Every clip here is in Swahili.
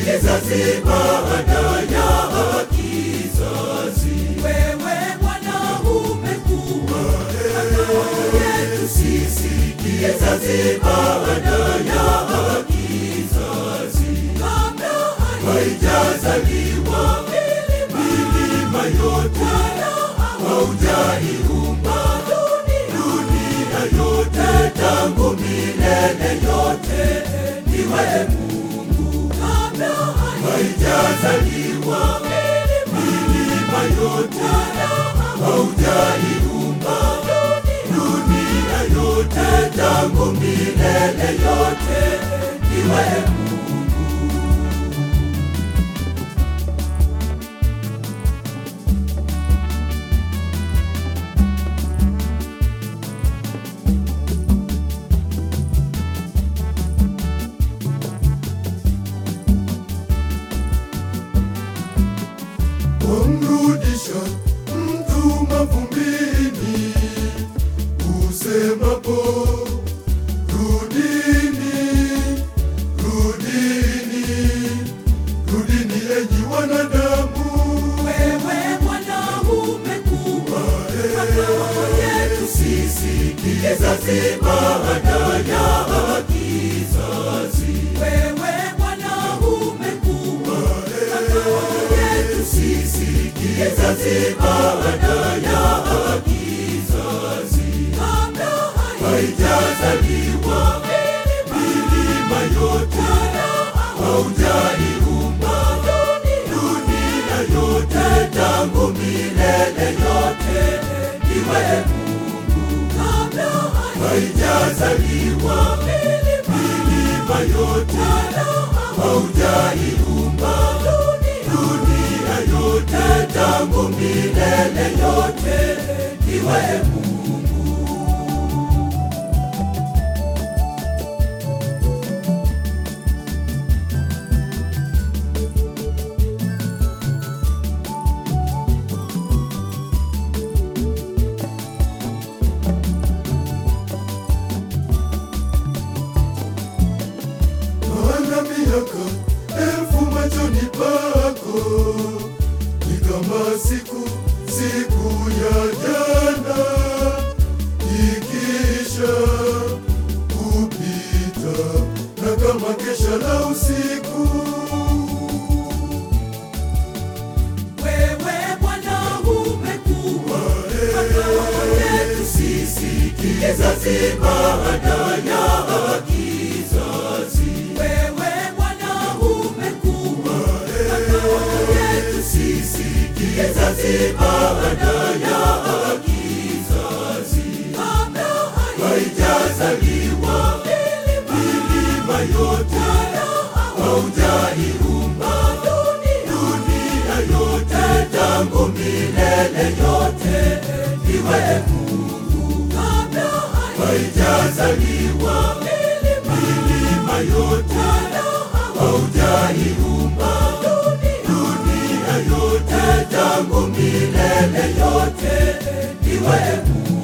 kizazi baada ya kizazi. Wewe Bwana umekuwa makao yetu sisi, kizazi baada ya kizazi. Kabla haijazaliwa milima yote, haujaiumba dunia yote, tangu milele yote niwe Mungu. Kabla haijazaliwa milima yote, haujaiumba dunia yote, tangu milele yote niwe Mungu. wamrudisha mtu mavumbini, usemapo rudini, rudini, rudini enyi wanadamu. Wewe Bwana umekuwa makao yetu sisi, kizazi baada ya kizazi. Wewe Bwana umekuwa makao yetu sisi, kizazi baada ya kizazi. Kabla haijazaliwa milima yote, haujaiumba dunia yote, tangu milele yote niwe Mungu. Kabla haijazaliwa milima yote, haujaiumba dunia yote, tangu milele yote niwe Mungu. Maana miaka elfu machoni pako ni kama siku siku ya jana ikisha kupita, na kama kesha la usiku. Wewe Bwana umekuwa makao yetu sisi, kizazi baada ya kizazi. Wewe Bwana umekuwa makao yetu sisi, kizazi baada ya kizazi. Kabla haijazaliwa milima yote, haujaiumba dunia yote, tangu milele yote niwe Mungu. Kabla haijazaliwa milima yote, haujaiumba dunia yote, tangu milele yote niwe Mungu.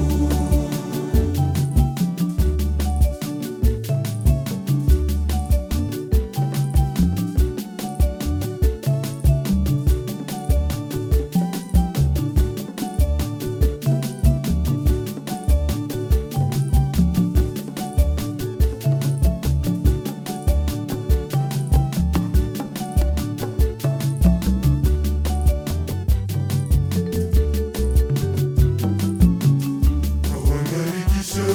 Kuhangaikisha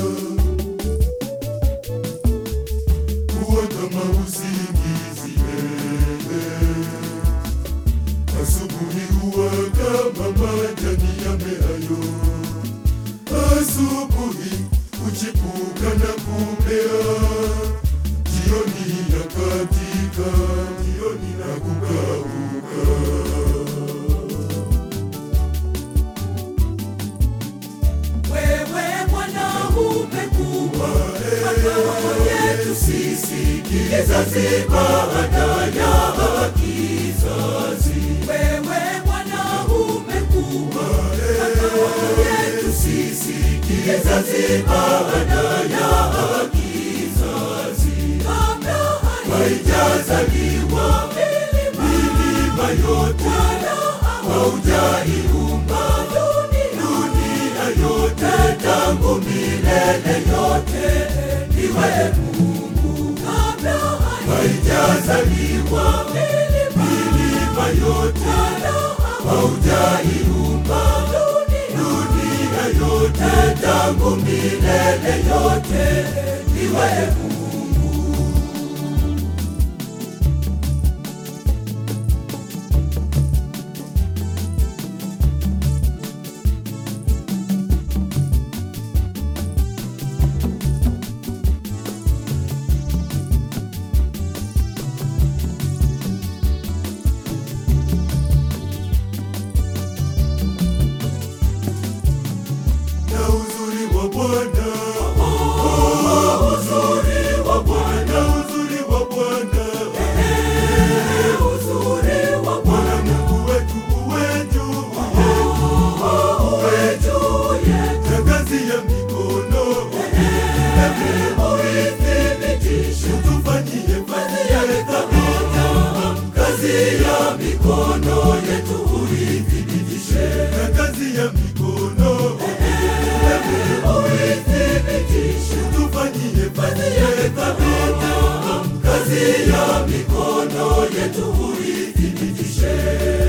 kuwa kama usingizi wewe, asubuhi huwa kama majani yameayo, asubuhi huchipuka na kumea, jioni yakatika, jioni na kukauka. Wewe Bwana umekuwa makao yetu sisi, kizazi baada ya kizazi. Wewe Bwana umekuwa makao yetu sisi, kizazi baada ya kizazi. Kabla haijazaliwa milima yote haujaiumba dunia yote tangu milele yote iwe Mungu haijazaliwa milima yote haujaiumba dunia yote tangu milele yote iwe Mungu na uzuri wa Bwana, oh, uzuri wa Bwana, uzuri wa Bwana, eh, uzuri wa Bwana Mungu wetu uwe juu yetu, uwe juu yetu, na kazi ya mikono hebu uithibitishe, tufanyie fanyie thabiti, kazi ya mikono yetu uithibitishe, na kazi ya mikono uithibitishe, tufanyie fanyie thabiti, kazi ya mikono yetu uithibitishe.